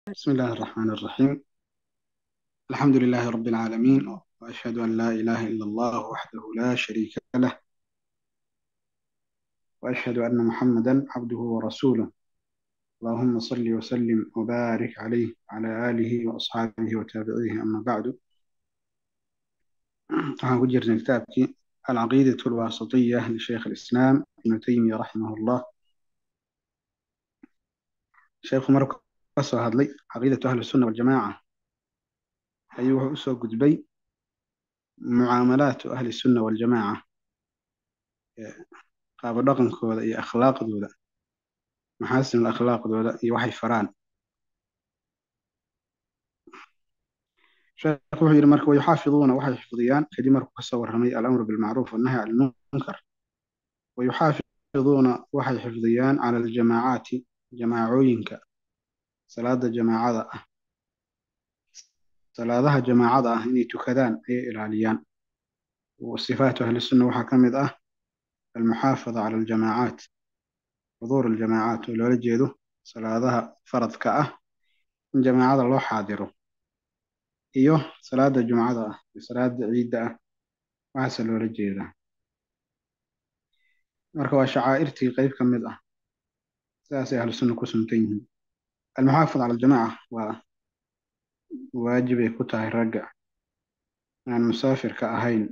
بسم الله الرحمن الرحيم الحمد لله رب العالمين وأشهد أن لا إله إلا الله وحده لا شريك له وأشهد أن محمدا عبده ورسوله اللهم صل وسلم وبارك عليه وعلى آله وأصحابه وتابعيه أما بعد waxaan ku jirnay kitaabkii alcaqiidatu alwaasitiya lisheekh alislaam ibnu taymiya raximah llah sheekhu markuu ka soo hadlay caqiidatu ahli sunna waljamaaca ayuu wuxuu usoo gudbay mucaamalaatu ahli sunna waljamaaca qaabo dhaqankooda iyo akhlaaqdooda maxaasin akhlaaqdooda iyo waxay faraan sheekhu wuxuu yidhi marka wayuxaafiduuna waxay xifdiyaan kadib markuu kasoo warramay alamru bilmacruuf wannahy can ilmunkar wayuxaafiduuna waxay xifdiyaan cala aljamaacaati jamaacooyinka salaada jamaacada ah salaadaha jamaacada ah inay tukadaan ayay ilaaliyaan sifaatu ahli sunna waxaa ka mid ah almuxaafada cala aljamaacaat xuduur aljamaacaat oo loola jeedo salaadaha faradka ah in jamaacada loo xaadiro iyo salaada jumcada ah iyo salaada ciidda ah waxaase loola jeedaa marka waa shacaa'irtii qeyb ka mid ah sidaasay ahlu sunna ku suntan yihiin almuxaafad cala aljamaaca waa waajibay ku tahay ragga aan musaafirka ahayn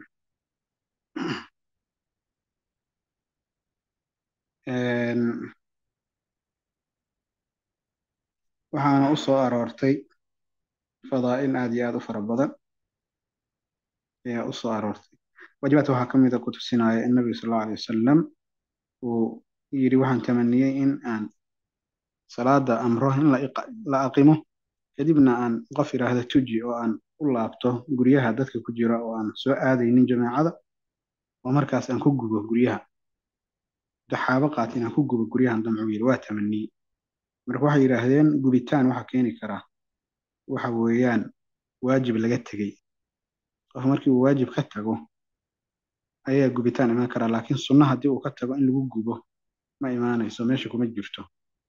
waxaana u soo aroortay fadaa'il aad iyo aad u fara badan ayaa u soo aroortay waajibaadka waxaa ka mid a ku tusinaya in nabiga sal allau alay wasalam uu yidhi waxaan tamaniyey in aan salaada amro in la aqimo kadibna aan qof yidhaahda tuji oo aan u laabto guryaha dadka ku jira oo aan soo aadaynin jamaacada oo markaas aan ku gubo guryaha daxaabo qaat in aan ku gubo guryahan damcuu yidhi waa tamaniyey marka waxay yidhaahdeen gubitaan waxaa keeni karaa waxa weeyaan waajib laga tegey qof markii uu waajib ka tago ayaa gubitaan imaan karaa laakiin sunno haddii uu ka tago in lagu gubo ma imaanayso meesha kuma jirto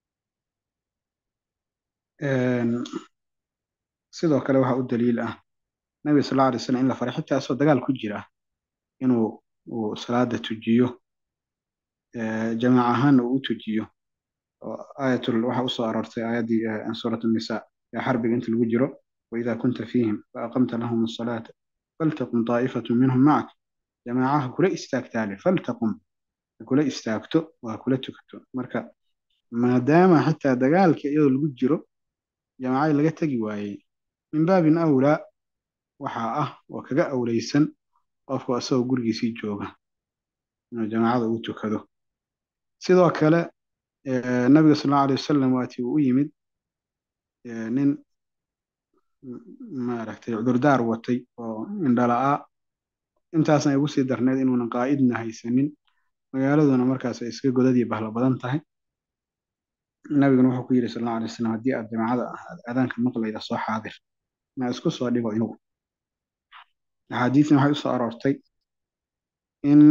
sidoo kale waxaa u daliil ah nabiga sal alla alay slam in la faray xitaa asoo dagaal ku jira inuu uu salaada tujiyo jamaac ahaanna uu u tujiyo oo aayatul waxaa usoo aroortay aayaddii suurat nisaa ee xarbiga inta lagu jiro waidaa kunta fiihim faaqamta lahum asalaata faltaqum taa'ifatu minhum macak jamaacaha kula istaagtaale faltaqum kula istaagto waa kula tukato marka maadaama xitaa dagaalka iyadoo lagu jiro jamaacadii laga tegi waayey min baabin awlaa waxaa ah oo kaga awlaysan qofku asagoo gurigiisii jooga inuu jamaacada ugu tukado sidoo kale nabiga sal allau alay wasalam waatii uu u yimid nin maaragtay cudurdaar watay oo indhala'aa intaasna ay ugu sii darneyd inuunan qaa'idna haysanin magaaladuna markaas ay iska godadii bahlo badan tahay nabiguna wuxuu ku yidhi sal allau alay wasalam haddii aad jamaacada aadaanka maqlayda soo xaadir ma isku soo dhigo inugu axaadiisna waxay usoo aroortay in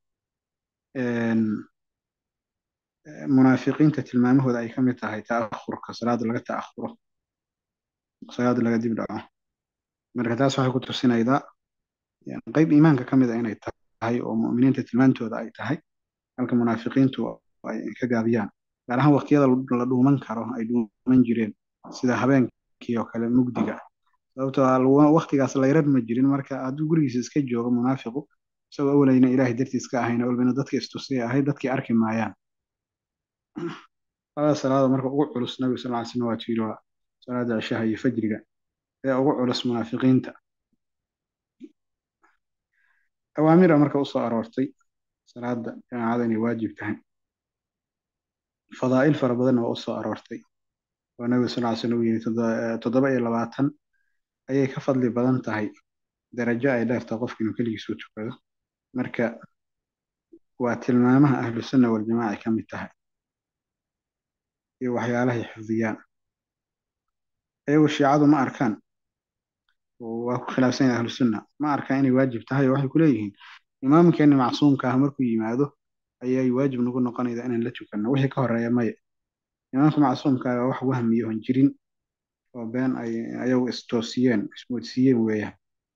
munaafiqiinta tilmaamahooda ay ka mid tahay ta'ahurka salaada laga ta'ahuro salaada laga dib dhaco marka taas waxay ku tusinaydaa qeyb iimaanka ka mid a inay tahay oo mu'miniinta tilmaantooda ay tahay halka munaafiqiintu ay ka gaabiyaan gaar ahaan waqtiyada la dhuuman karo ay dhuuman jireen sida habeenkii oo kale mugdiga sababtoo ah waqtigaas layrar ma jirin marka hadduu gurigiisa iska joogo munaafiqu isagoo awlayna ilaahay dartiis ka ahayna walbana dadka istusay ahayd dadkii arki maayaan labada salaada marka ugu culus nabiga sal ly slam waa tiiri waa salaada cishaha iyo fajriga ee ugu culus munaafiqiinta awaamira marka usoo aroortay salaada jamaacada inay waajib tahay fadaa'il fara badanna waa usoo aroortay oo nabiga sal ly slam uu yiri toddoba iyo labaatan ayay ka fadli badan tahay darajo ay dheertahay qofka inuu keligiis u tukado marka waa tilmaamaha ahlu sunna waljamaaca ay ka mid tahay iyo waxyaalahay xifdiyaan ayagu shiicadu ma arkaan waa ku khilaafsan yahay ahlu sunna ma arkaan inay waajib tahay oo waxay ku leeyihiin imaamkeeni macsuumka ah markuu yimaado ayay waajib nagu noqonayda inaan la tukanno wixii ka horeeya maya imaamka macsuumka waa wax wahmiyo on jirin oo been ay ayagu istoosiyeen ismoodsiiyeen weeyaan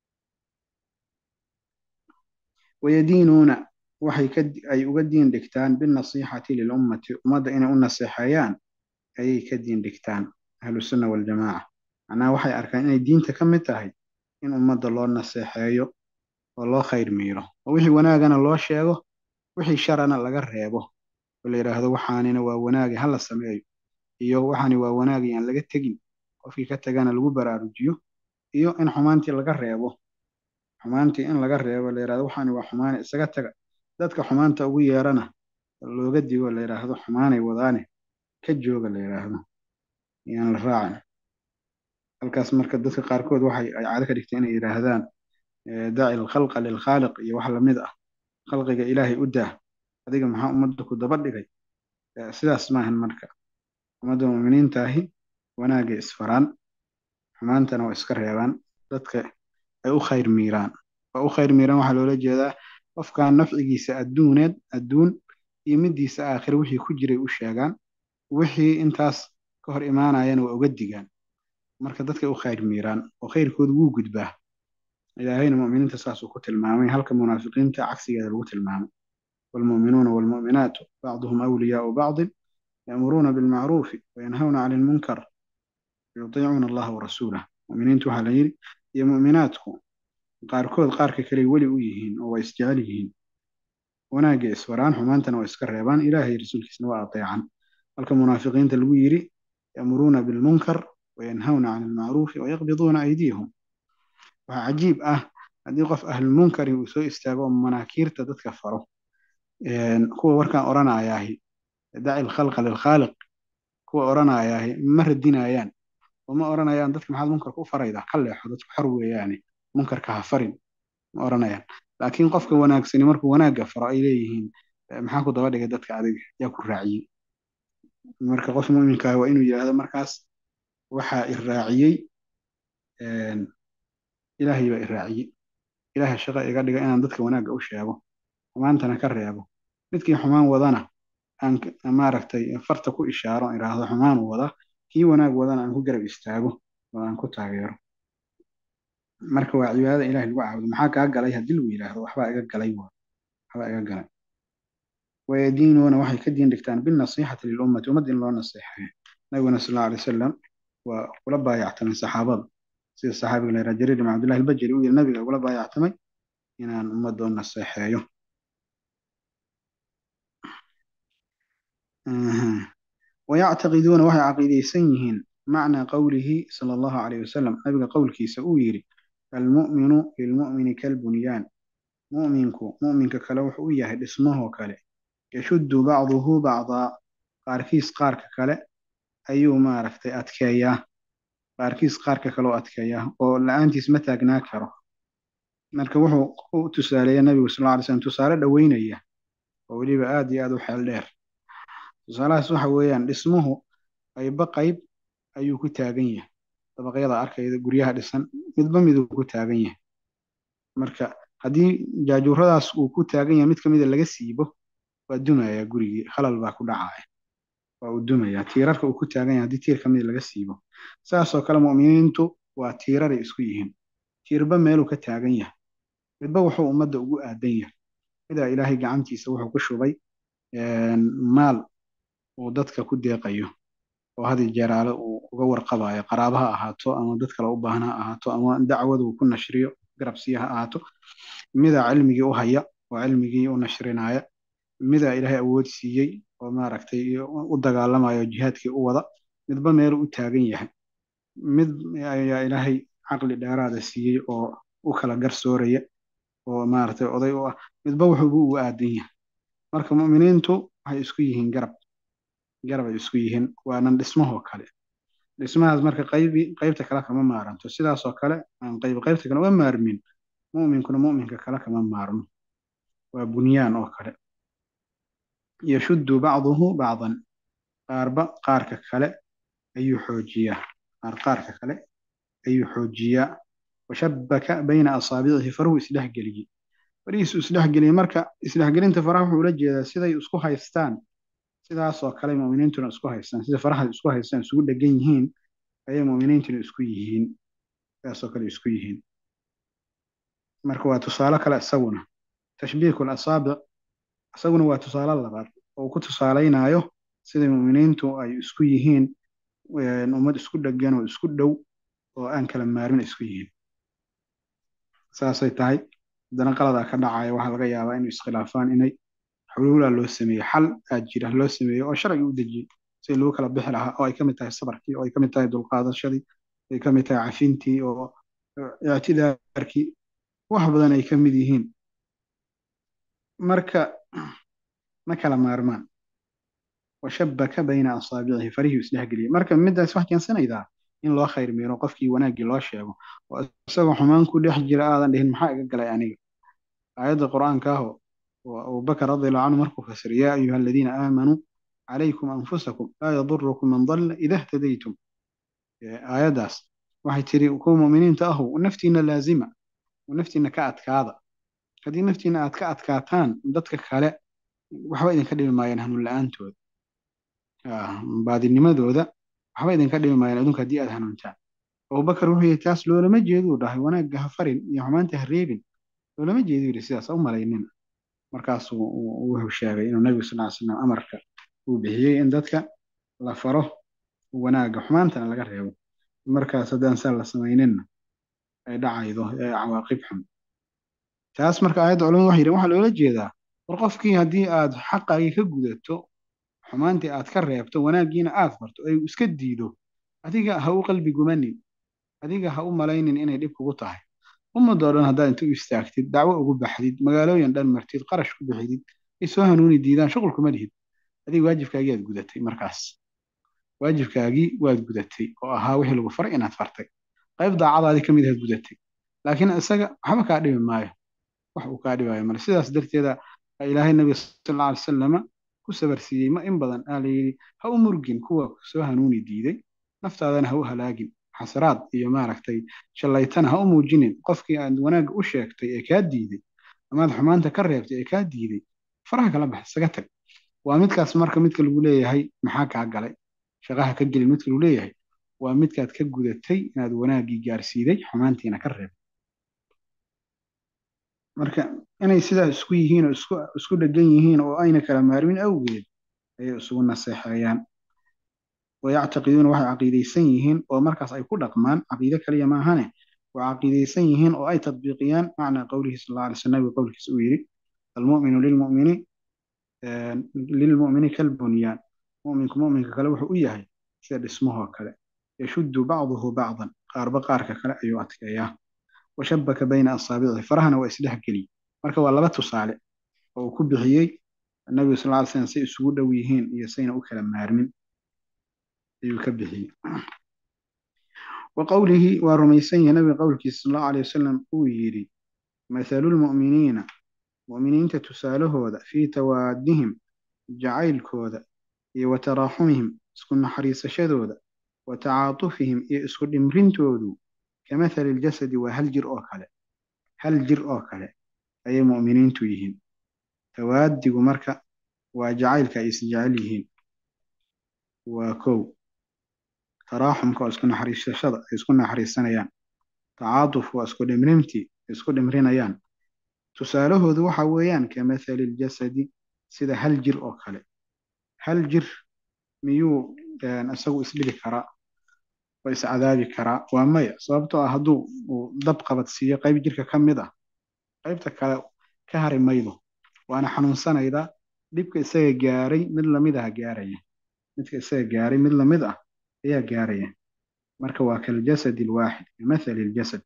wayadiinuuna waxay ka ay uga diin dhigtaan binnasiixati lilummati ummadda inay u naseexeeyaan ayay ka diin dhigtaan ahlusunna waljamaaca macnaha waxay arkaan inay diinta ka mid tahay in ummadda loo naseexeeyo oo loo khayr miiro oo wixii wanaagana loo sheego wixii sharana laga reebo oo la yidhaahdo waxaanina waa wanaagi hala sameeyo iyo waxaani waa wanaagi aan laga tegin qofkii ka tagana lagu baraarujiyo iyo in xumaantii laga reebo xumaantii in laga reebo la yidhahdo waxaani waa xumaane isaga taga dadka xumaanta ugu yeerana looga digo la yidhaahdo xumaanay wadaane ka jooga la yidhaahdo yaan la raacin halkaas marka dadka qaarkood waxay ay caado ka dhigtay inay yidhaahdaan daci alkhalqa lilkhaaliq iyo wax lamid ah khalqiga ilaahay u daah adiga maxaa ummadda ku daba dhigay sidaas maahan marka ummadda muuminiintaahi wanaagay isfaraan xumaantana waa iska reebaan dadka ay u khayr miiraan waa u khayr miiraan waxaa loola jeedaa qofkan nafcigiisa adduuneed adduun iyo middiisa aakhire wixii ku jiray u sheegaan wixii intaas ka hor imaanayana waa uga digaan marka dadkay u khayr miiraan oo khayrkooda wuu gudbaa ilaahayna mu'miniinta saasuu ku tilmaamay halka munaafiqiinta cagsigeeda lagu tilmaamay waalmu'minuuna waalmu'minaatu bacduhum awliyaau bacdin ya'muruuna bilmacruufi wayanhawna cani lmunkar yutiicuuna allaha warasuulah mu'miniintu waxaa la yidhi iyo mu'minaadku qaarkood qaarka kale weli u yihiin oo waa isjecel yihiin wanaagga isfaraan xumaantana waa iska reebaan ilaahay rasuulkiisna waa ateecan halka munaafiqiinta lagu yidhi ya'muruuna bilmunkar wayanhawna cani lmacruufi wayaqbiduuna aydiyahum waxaa cajiib ah haddii qof ahlulmunkari uu soo istaago oo manaakiirta dadka faro kuwa warkaan odhanayaahi daci lkhalqa lilkhaaliq kuwa odhanayaahi ma radinayaan oo ma odhanayaan dadka maxaad munkarka u faraydaa ka leexo dadku xor weeyaane munkarka ha farin ma odhanayaan laakiin qofka wanaagsani markuu wanaagga faro ay leeyihiin maxaa ku daba dhigay dadka adiga yaa ku raaciyey marka qof muminkaah waa inuu yidhaahdo markaas waxaa i raaciyey ilaahay baa i raaciyey ilaahay shaqo iga dhiga inaan dadka wanaagga u sheego xumaantana ka reebo midkii xumaan wadana aan maaragtay farta ku ishaaro idhaahdo xumaan wada kii wanaag wadana aan ku garab istaago oo aan ku taageero marka waa cibaadada ilahay lagu caabudo maxaa kaa galay haddii lagu yidhaahdo waxbaa iga galay waxbaa iga galay wayadiinuuna waxay ka diin dhigtaan binnasiixati lilummati ummad in loo naseexeeyo nabiguna sal alla alay wasalam waa kula baayactamay saxaabada sida saxaabiga la yidhaha jariir ibn cabdillahi albajali uu yidhi nabiga ugula baayactamay inaan ummadda u naseexeeyo wayactaqiduuna waxay caqiidaysan yihiin macnaa qowlihi sala allahu calayh wasalam nabiga qowlkiisa uu yidhi almu'minu lilmu'mini kalbunyaan mu'minku mu'minka kale wuxuu u yahay dhismahoo kale yashuddu bacduhu bacdaa qaarkiis qaarka kale ayuu maaragtay adkeeyaa qaarkiis qaarka kale oo adkeeyaa oo la-aantiis ma taagnaa karo marka wuxuu u tusaaleeya nabigu sal alla ly slam tusaale dhoweynaya oo weliba aad iyo aad u xeel dheer tusaalahaas waxa weeyaan dhismuhu qayba qayb ayuu ku taagan yahay dabaqyada arkayda guryaha dhisan midba miduu ku taagan yahay marka haddii jaajuuradaas uu ku taagan yahay mid ka mida laga siibo waa dumayaa gurigii khalal baa ku dhacaya waa uu dumayaa tiirarka uu ku taagan yahay haddii tiir ka mida laga siibo saasoo kale mu'miniintu waa tiiraray isku yihiin tiirba meeluu ka taagan yahay midba wuxuu ummadda ugu aadan yahay midaa ilaahay gacantiisa wuxuu ku shubay maal uu dadka ku deeqayo oo hadi jeeraale uu uga warqabayo qaraaba ha ahaato ama dad kale u baahan ha ahaato ama dacwada uu ku nashriyo garabsiya ha ahaato midaa cilmigii u haya oo cilmigii u nashrinaya midaa ilaahay awood siiyey oo maaragtay u dagaalamayo jihaadkii u wada midba meelu u taagan yahay mid ayaa ilaahay caqli dheeraada siiyey oo u kala garsooraya oo maaragtay oday u ah midba wuxuubu ugu aadan yahay marka mu'miniintu waxay isku yihiin garab garab ay isku yihiin waanan dhismahoo kale dhismahaas marka qaybi qaybta kale kama maaranto sidaasoo kale aan qayb qaybta kale uga maarmin mu'minkuna mu'minka kale kama maarmo waa bunyaan oo kale yashuddu bacduhu bacdan qaarba qaarka kale ayuu xoojiyaa qaar qaarka kale ayuu xoojiyaa washabaka bayna asaabicihi faruhu isdhexgeliyey farihiisu isdhexgeliyey marka isdhexgelinta faraha wuxuu ula jeedaa siday isku haystaan sidaasoo kale mu'miniintuna isku haystaan sida faraha isku haystaan isugu dhegan yihiin ayay mu'miniintuna isku yihiin sidaasoo kale isku yihiin marka waa tusaale kale isaguna tashbiikul asaabic isaguna waa tusaale labaad oo ku tusaalaynayo sida mu'miniintu ay isku yihiin ummad isku dheggan oo isku dhow oo aan kala maarmin isku yihiin saasay tahay haddana qaladaa ka dhacaya waxaa laga yaabaa inay iskhilaafaan inay xuluulaa loo sameeyey xal aa jira loo sameeyey oo sharciga u dejiyey si lagu kala bixi lahaa oo ay ka mid tahay sabarkii oo ay ka mid tahay dulqaadashadii ay ka mid tahay cafintii oo ictidaarkii wax badan ay ka mid yihiin marka ma kala maarmaan washabaka bayna asaabicihi farihii isdhexgeliyey marka midaas wax keensanaydaa in loo khayr miiro qofkii wanaaggii loo sheego oo isagoo xumaan ku dhex jira aadan dhihin maxaa iga galay aniga aayadda qur'aanka ah oo abubakar radiallahu canhu markuu fasir yaa ayuha aladiina aamanuu calaykum anfusakum laa yadurukum man dalla ida htadaytum aayaddaas waxay tiri kuwa mu'miniinta ahu naftiina laazima naftiina ka adkaada haddii naftiina aad ka adkaataan dadka kale waxba idinka dhimi maayaan hanuun la-aantooda baadinimadooda waxba idinka dhimi maayaan adunka haddii aad hanuuntaan abubakar wuxuu yihi taas loolama jeeduu dhahay wanaagga ha farin iyo xumaanta ha reebin loolama jeedu yidhi sidaas u malaynina markaasuu wuxuu sheegay inuu nabigu sal ly slam amarka uu bixiyey in dadka la faro wanaagga xumaantana laga reebo markaas haddaan saa la samayninna ay dhacaydo ee cawaaqib xun taas marka aayadda culamadu waxay yidhahen waxaa loola jeedaa war qofkii haddii aad xaqaagii ka gudato xumaantii aad ka reebto wanaaggiina aad farto ay iska diido adiga ha u qalbi gumanin adiga ha u malaynin inay dhib kugu tahay ummadoo dhan haddaad inta u istaagtid dacwo ugu baxdid magaalooyin dhan martid qarash ku bixidid ay soo hanuuni diidaan shuqul kuma lihid adiga waajibkaagii aad gudatay markaas waajibkaagii waad gudatay oo ahaa wixii lagu faray inaad fartay qayb daacadaadii ka mid ahaad gudatay laakiin isaga waxba kaa dhibi maayo wax uu kaa dhibaayo male sidaas darteeda ilaahay nabiga sal alla alay wasallama ku sabarsiiyey ma in badan aa la yidhi ha u murgin kuwa soo hanuuni diiday naftaadana ha u halaagin xasraad iyo maaragtay shallaytana ha u muujinin qofkii aad wanaagga u sheegtay ee kaa diiday amaad xumaanta ka reebtay ee kaa diiday faraha kala bax isaga tag waa midkaas marka midka lagu leeyahay maxaa kaa galay shaqaha ka gelin midka lagu leeyahay waa midkaad ka gudatay inaad wanaaggii gaarsiiday xumaantiina ka reeb marka inay sidaa isku yihiin oo isku isku dhegan yihiin oo ayna kala maarmin awgeed ayay isugu naseexeeyaan wayactaqiduuna waxay caqiidaysan yihiin oo markaas ay ku dhaqmaan caqiide kaliya maahane waa caqiidaysan yihiin oo ay tadbiiqiyaan macnaa qowlihi sal alla alay slam nabiga qowlkiisa uu yidhi almu'minu lilmu'mini lilmu'mini kalbunyaan mu'minku mu'minka kale wuxuu u yahay sida dhismahoo kale yashuddu bacduhu bacdan qaarba qaarka kale ayuu adkeeyaa washabaka bayna asaabicihi farahana waa isdhex geliy marka waa laba tusaale oo uu ku bixiyey nabigu sal ly slam say isugu dhow yihiin iyo sayna u kala maarmin ayuu ka bixiyey wa qowlihi waa rumaysan yahay nabiga qowlkiisa sal allahu alay wasalam uu yidhi mathalu lmu'miniina mu'miniinta tusaalahooda fii tawaadihim jacaylkooda iyo wa taraaxumihim isku naxariisashadooda wa tacaatufihim iyo isku dhimrintoodu kamathali ljasadi waa hal jir oo kale hal jir oo kale ayay mu'miniintu yihiin tawaadigu marka waa jacaylka ay is jecel yihiin waa kow taraaxumka oo isku naxariisashada ay isku naxariisanayaan tacaatuf waa isku dhimrintii ay isku dhimrinayaan tusaalahoodu waxa weeyaan kamathali ljasadi sida hal jir oo kale hal jir miyuu isagu isdhibi karaa oo iscadaabi karaa waa maya sababtoo ah hadduu uu dab qabadsiiyo qayb jirka ka mid ah qaybta kale ka hari maydo waana xanuunsanaydaa dhibka isaga gaaray mid lamid ah gaaraya midka isaga gaaray mid lamid ah ayaa gaaraya marka waa kaljasadi alwaaxid kamathali ljasad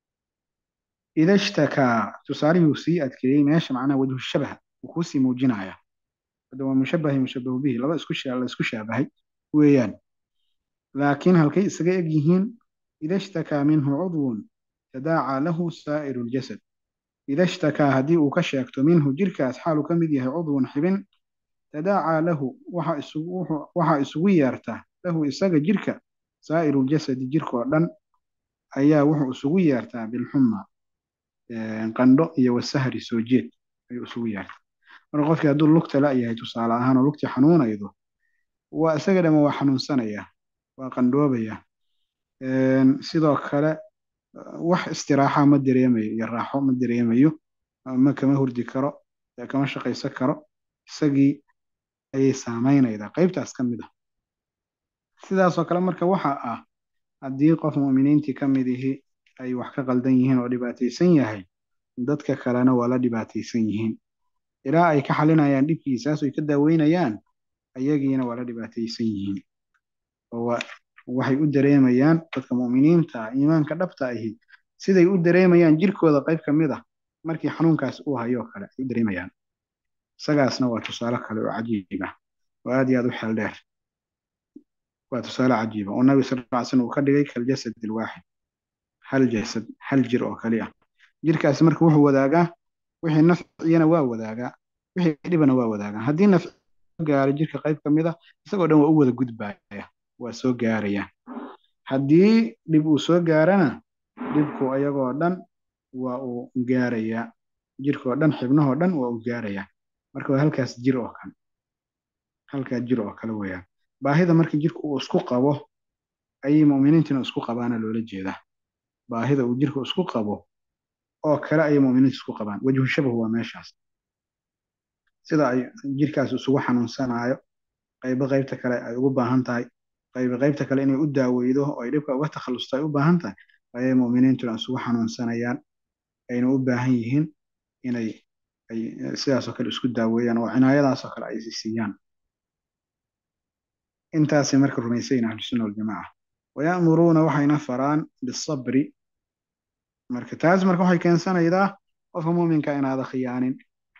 ida ishtakaa tusaalihii uu sii adkeeyey meesha macnaha wajhu shabaha uu kuusii muujinaya hadda waa mushabahi mushabahu bihi laba isku la isku shaabahay weeyaan laakiin halkay isaga eg yihiin ida ishtakaa minhu cudwun tadaacaa lahu saa'iru ljasad ida ishtakaa haddii uu ka sheegto minhu jirkaas xaaluu ka mid yahay cudwun xibin tadaacaa lahu waxa isugu waxa isugu yeerta lahu isaga jirka saa'iru ljasadi jirka oo dhan ayaa wuxuu isugu yeertaa bilxuma qandho iyo wasahri soo jeed ayuu isugu yeertaa marka qofkii hadduu lugta la yahay tusaale ahaan oo lugtii xanuunaydo waa isaga dhama waa xanuunsanaya waa qandhoobaya sidoo kale wax istiraaxa ma dareemayo iyo raaxo ma dareemayo ma kama hurdi karo kama shaqaysan karo isagii ayay saameynaydaa qaybtaas ka mid ah sidaasoo kale marka waxa ah haddii qof mu'miniintii ka mid ihi ay wax ka qaldan yihiin oo dhibaataysan yahay dadka kalena waa la dhibaataysan yihiin ilaa ay ka xalinayaan dhibkiisaas ay ka daaweynayaan ayagiina waa la dhibaataysan yihiin oo waxay u dareemayaan dadka mu'miniinta iimaanka dhabta ahi siday u dareemayaan jirkooda qayb ka mid ah markii xanuunkaas uu hayo oo kale ay u dareemayaan isagaasna waa tusaale kale oo cajiib ah oo aad iyo aad u xeel dheer waa tusaale cajiiba oo nabi sal lla slam uu ka dhigay kaljasad alwaaxid hal jasad hal jir oo kali ah jirkaasi marka wuxuu wadaagaa wixii nafciyana waa wadaagaa wixii dhibana waa wadaagaa haddii nafci gaaro jirka qayb ka mid ah isagoo dhan waa u wada gudbaya waa soo gaaraya haddii dhib uu soo gaarana dhibku ayagoo dhan waa uu gaarayaa jirkoo dhan xibnahoo dhan waa uu gaarayaa marka waa halkaas jir oo kale halkaa jir oo kale weeyaan baahida marka jirka uu isku qabo ayay mu'miniintina isku qabaana loola jeedaa baahida uu jirka isku qabo oo kale ayay mu'miniinta isku qabaan wajhu shabahu waa meeshaas sida ay jirkaas isugu xanuunsanaayo qaybo qaybta kale ay ugu baahan tahay qaybo qaybta kale inay u daaweydo oo ay dhibka uga takhallusto ay u baahan tahay ayay mu'miniintuna isugu xanuunsanayaan ayna u baahan yihiin inay ay sidaasoo kale isku daaweeyaan oo cinaayadaasoo kale ay siiyaan intaasay marka rumaysayin ahlusunna waljamaaca waya'muruuna waxayna faraan bisabri marka taas marka waxay keensanaydaa qofka muuminka inaada khiyaanin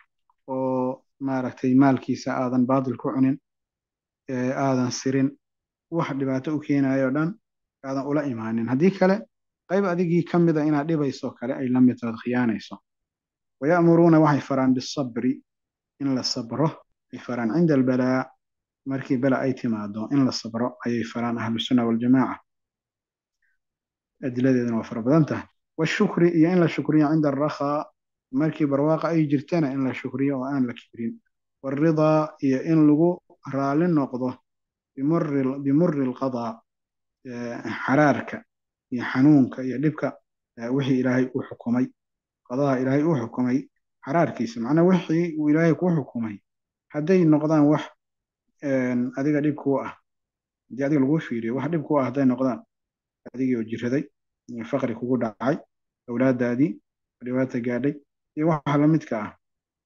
oo maaragtay maalkiisa aadan baadil ku cunin aadan sirin wax dhibaato u keenayo dhan aadan ula imaanin haddii kale qayb adigii ka mida inaad dhibayso kale ay la mid tahay khiyaanayso waya'muruuna waxay faraan bisabri in la sabro ay faraan cinda albalaa markii bala ay timaado in la sabro ayay faraan ahlusunna waljamaaca adiladeeduna waa fara badan tahay washukri iyo in la shukriyo cinda alrakhaa markii barwaaqa ay jirtana in la shukriyo oo aan la kibrin waalridaa iyo in lagu raali noqdo bimuri alqadaa xaraarka iyo xanuunka iyo dhibka wixii ilaahay u xukumay qadaha ilaahay u xukumay xaraarkiisa macnaa wixii uu ilaahay ku xukumay hadday noqdaan wax adiga dhib kuu ah haddii adiga laguu fiiriyo wax dhib kuu ah hadday noqdaan adigii oo jiraday faqri kugu dhacay awlaadaadii dhibaata gaadhay iyo waxa la midka ah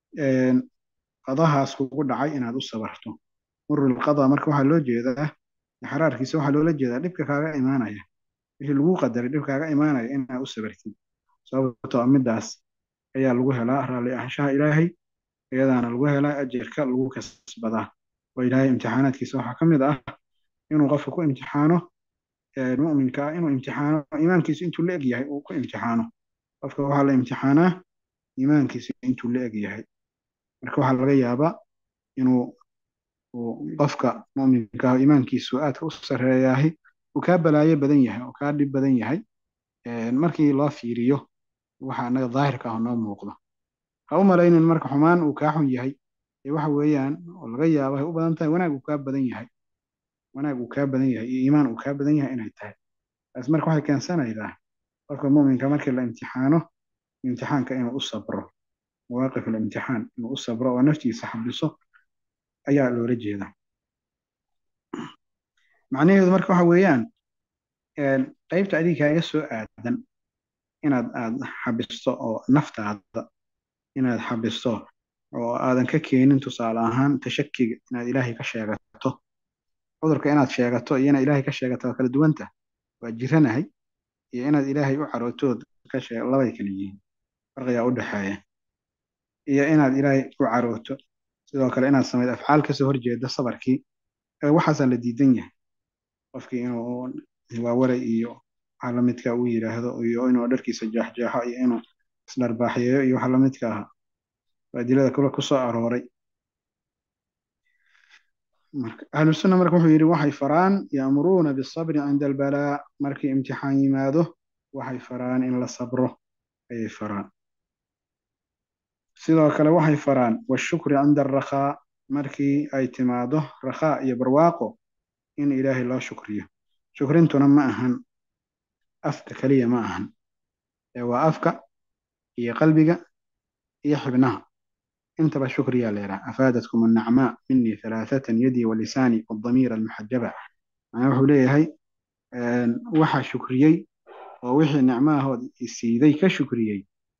qadahaas kugu dhacay inaad u sabarto murul qadaa marka waxaa loo jeedaa xaraarkiisa waxaa loola jeedaa dhibka kaaga imaanaya wixii lagu qadaray dhib kaaga imaanaya inaad u sabartid sababtoo midaas ayaa lagu helaa raalli ahaanshaha ilaahay iyadaana lagu helaa ajarka lagu kasbadaa oo ilaahay imtixaanaadkiisa waxaa ka mid ah inuu qofka ku imtixaano mu'minka ah inuu imtixaano iimaankiisu intuu la eg yahay uu ku imtixaano qofka waxaa la imtixaanaa iimaankiisu intuu la eg yahay marka waxaa laga yaabaa inuu qofka mu'minka ah iimaankiisu aadka u sarreeyahay uu kaa balaayo badan yahay oo kaa dhib badan yahay markii loo fiiriyo waxa anaga daahirka ah noo muuqdo ha u malaynin marka xumaan uu kaa xun yahay ee waxa weeyaan oo laga yaabo ay u badan tahay wanaag uu kaa badan yahay wanaag uu kaa badan yahay iyo iimaan uu kaa badan yahay inay tahay taas marka waxay keensanaydaa qofka mu'minka markii la imtixaano imtixaanka inuu u sabro mawaaqif alimtixaan inuu u sabro oo naftiisa xabiso ayaa loola jeedaa macnaheedu marka waxa weeyaan qaybta adiga kaaga soo aadan inaad aad xabisto oo naftaada inaad xabisto oo aadan ka keenin tusaale ahaan tashakiga inaad ilaahay ka sheegato cudurka inaad sheegato iyo inaad ilaahay ka sheegato waa kala duwanta waa jiranahay iyo inaad ilaahay u carootood ka sheeg labay kala yihiin farqigaa u dhexeeya iyo inaad ilaahay u carooto sidoo kale inaad samayd afcaal kasoo horjeeda sabarkii waxaasaa la diidan yahay qofkii inuu waawaray iyo waxa lamidka uu yidhaahdo iyo inuu dharkiisa jeexjeexo iyo inuu isdharbaaxyeeyo iyo waxa lamidka ahaa adilada kule kusoo arooray ahlusunna marka wuxuu yidhi waxay faraan ya'muruuna bisabri cinda albalaa markii imtixaan yimaado waxay faraan in la sabro ayay faraan sidoo kale waxay faraan washukri cinda alrakhaa markii ay timaado rakhaa iyo barwaaqo in ilaahay loo shukriyo shukrintuna ma ahan afka keliya ma ahan ee waa afka iyo qalbiga iyo xibnaha intaba shukriyaa la yidhaha afaadatkum annacmaa minii halaathatan yadii walisaani waddamiira almuxajaba macnaa wuxuu leeyahay waxaa shukriyey oo wixii nicmahood isiiday ka shukriyey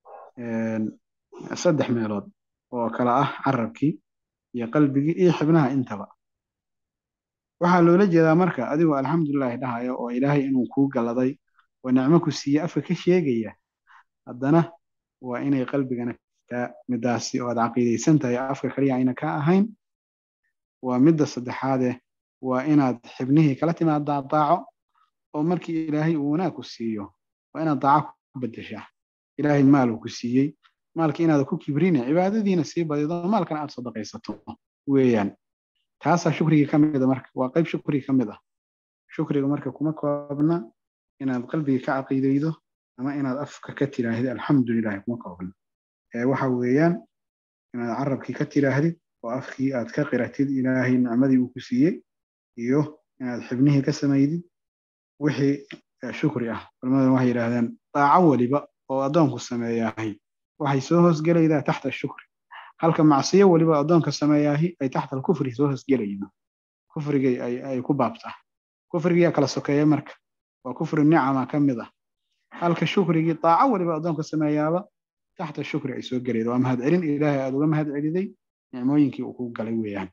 saddex meelood oo kala ah carabkii iyo qalbigii iyo xibnaha intaba waxaa loola jeedaa marka adigoo alxamdulilahi dhahaya oo ilaahay inuu kuu galladay oo nicmo ku siiye afka ka sheegaya haddana waa inay qalbigana kaa midaasi oo aad caqiidaysan tahay afka kaliya ayna ka ahayn waa midda saddexaade waa inaad xibnihii kala timaadaa daaco oo markii ilaahay uu wanaag ku siiyo waa inaad daaco ku bedeshaa ilaahay maal uu ku siiyey maalka inaad ku kibrine cibaadadiina sii badido maalkana aad sadaqaysato weeyaan taasaa shukrigii ka mid a marka waa qayb shukrigi ka mid ah shukriga marka kuma koobna inaad qalbiga ka caqiidaydo ama inaad afka ka tiraahdid alxamdulilahi kuma koobna ee waxa weeyaan inaad carabkii ka tiraahdid oo afkii aad ka qiratid ilaahay nicmadii uu ku siiyey iyo inaad xibnihii ka samaydid wixii shukri ah culimaduna waxay yidhaahdeen daaco weliba oo addoonku sameeyaahay waxay soo hoosgelaydaa taxta shukri halka macsiyo weliba addoonka sameeyaahi ay taxta alkufri soo hoosgelaydo kufrigay ay ku baabtaa kufrigiyaa kala sokeeya marka waa kufri nicama ka mid ah halka shukrigii daaco weliba addoonka sameeyaaba taxta shukri ay soo gelaydo waa mahadcelin ilaahay aad uga mahad celiday nicmooyinkii uu kuu galay weeyaan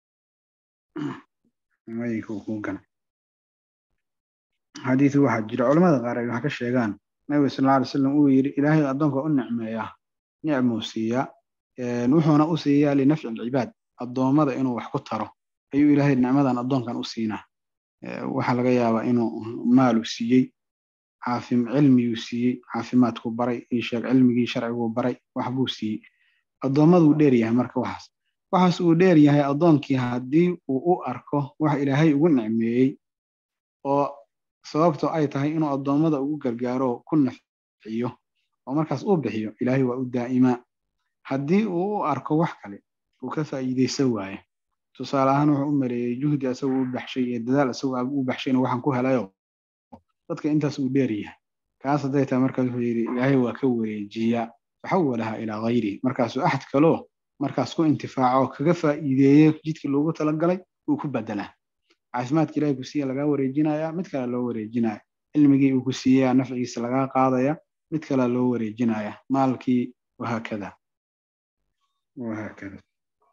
nicmooyinkii uu kuu galay xadiisu waxaa jira culamada qaar ay wax ka sheegaan nabiga sal alla alay slam uu yidhi ilaahay addoonka u nicmeeyaa nicmuu siiyaa wuxuuna u siiyaa linafci alcibaad addoommada inuu wax ku taro ayuu ilaahay nicmadan addoonkan u siinaa waxaa laga yaabaa inuu maalu siiyey caafim cilmiyuu siiyey caafimaadku baray isheeg cilmigii sharciguu baray waxbuu siiyey addoommaduu dheer yahay marka waxaas waxaas uu dheer yahay addoonkii haddii uu u arko wax ilaahay ugu nicmeeyey oo sababto ay tahay inuu addoommada ugu gargaaro ku nafciyo oo markaas uu bixiyo ilaahay waa u daa'imaa haddii uu u arko wax kale uu ka faa'iidaysan waaye tusaale ahaan wuxuu u maleeyey juhdi asagoo u baxshay iyo dadaal asagoo u baxshayna waxaan ku helayo dadka intaas uu dheer yahay kaas hadday tahay markaas wuxuu yidhi ilaahay waa ka wareejiyaa faxawalaha ilaa hayrihi markaasuu axad kaloo markaas ku intifaaco kaga faa'iideeyo jidkii loogu talagalay uu ku bedelaa caafimaadka ilahay ku siiya lagaa wareejinayaa mid kale loo wareejinaya cilmigii uu ku siiyaa nafcigiisa lagaa qaadaya mid kale loo wareejinaya maalkii wahaakada wahaakada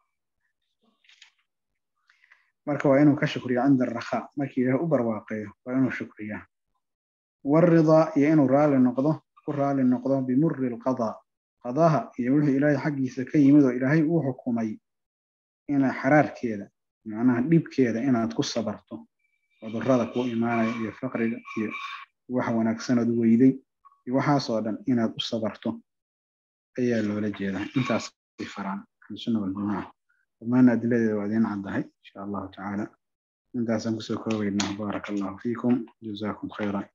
marka waa inuu ka shukriyo cinda arakhaa markii ilaah u barwaaqeeyo waa inuu shukriyaa waridaa iyo inuu raali noqdo ku raali noqdo bimuri alqadaa qadaha iyo wixii ilaahay xaggiisa ka yimid oo ilaahay uu xukumay ina xaraarkeeda macnaha dhibkeeda inaad ku sabarto cudurrada ku imaanaya iyo faqriga iyo wax wanaagsanood weyday iyo waxaasoo dhan inaad u sabarto ayaa loola jeedaa intaas ay faraan ahlusunna waljamaaca dhammaan adiladeeda waa idiin caddahay insha allahu tacaala intaasaan kusoo koobaynaa baaraka allahu fiikum jazaakum khayran